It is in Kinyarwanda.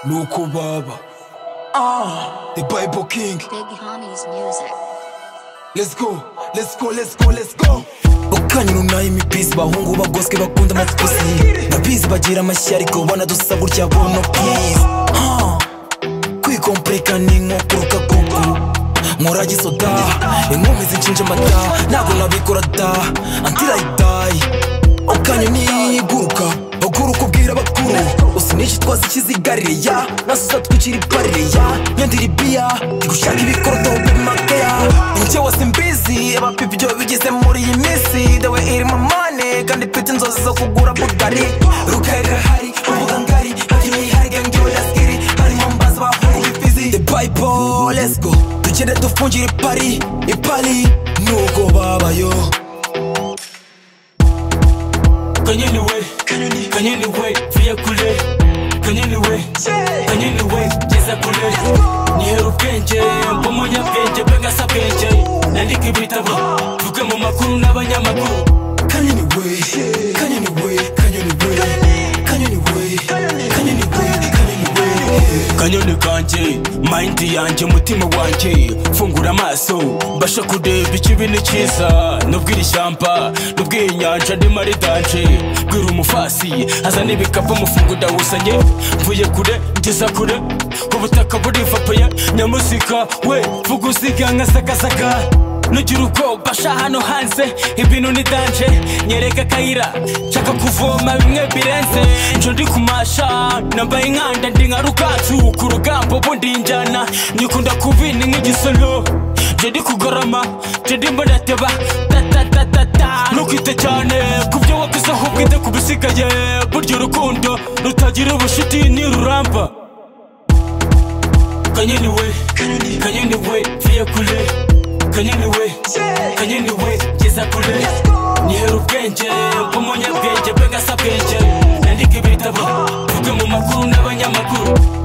nuko baba ah the bible king Big Homie's music. let's go let's go let's go let's go ukanyu runaye imipisi bahungu bagoswe bakunda amatikosi ndabizi bagira amashyi ariko banadusa gutya bono pisi kwikompereka ni nko kuruka kuku nkora gisoda inkumi zicinje amata ntabwo nabikora da antirayitayi ukanyu niguruka baguruka ubwira bakuru usiniki twose ikizigarireya nasusa twicira iparireya nyandira ibiya gushaka ibikoroto bimakeya njye wose mbizi abapipa ibyo bigeze muri iyi minsi dawe irimo mane kandi mfite inzozi zo kugura bugari rukarira hari imbuga ngari hagira uyihari gangiwe nasikiri harimo mbaza bahungu bifizi the bible let's go tugende dufungira ipari ipari nuko babayo kanyeniwe kanyeniwe vuye kure kanyeniwe kanyeniwe geza kure nihera ubwenge mba umunyabwenge mbe ngasa bwenge nandika ibitabo mvuge mu makuru n'abanyamakuru kanyeniwe kanyeniwe kanyeniwe kanyeniwe kanyeniwe kanyeniwe kanyoni kanjye mayindi yanjye umutima wanjye fungura amaso mbasha kureba ikibi n'icyiza nubwo iri shyamba nubwo iyi nyanja ndimo ari danje bwira umufasi azana ibikapu umufungo ndawuzanye mvuye kure ngeza kure ubutaka burivapaye nyamusika we vuga usiga nkasagasaga nugira ubwoba basha hano hanze ibintu ni danje nyereka akayira nshaka kuvoma bimwe birenze njo ndi kumasha nambaye inkanda ndi nka rukacu ku rugamba ubundi njyana nyikunda kubina nk'igisoro nje ndi kugorama nje ndimo ndateba tatatatata ntukite cyane ku byo wakuzeho bwite ku bisigaye burya urukundo rutagira ubucuti niruramba kanyeniwe kanyeniwe vuye kure kanyeniwe kanyeniwe geza kure nihera ubwenge mba umunyabwenge mbe ngasa bwenge nandika ibitabo mvuge mu makuru n'abanyamakuru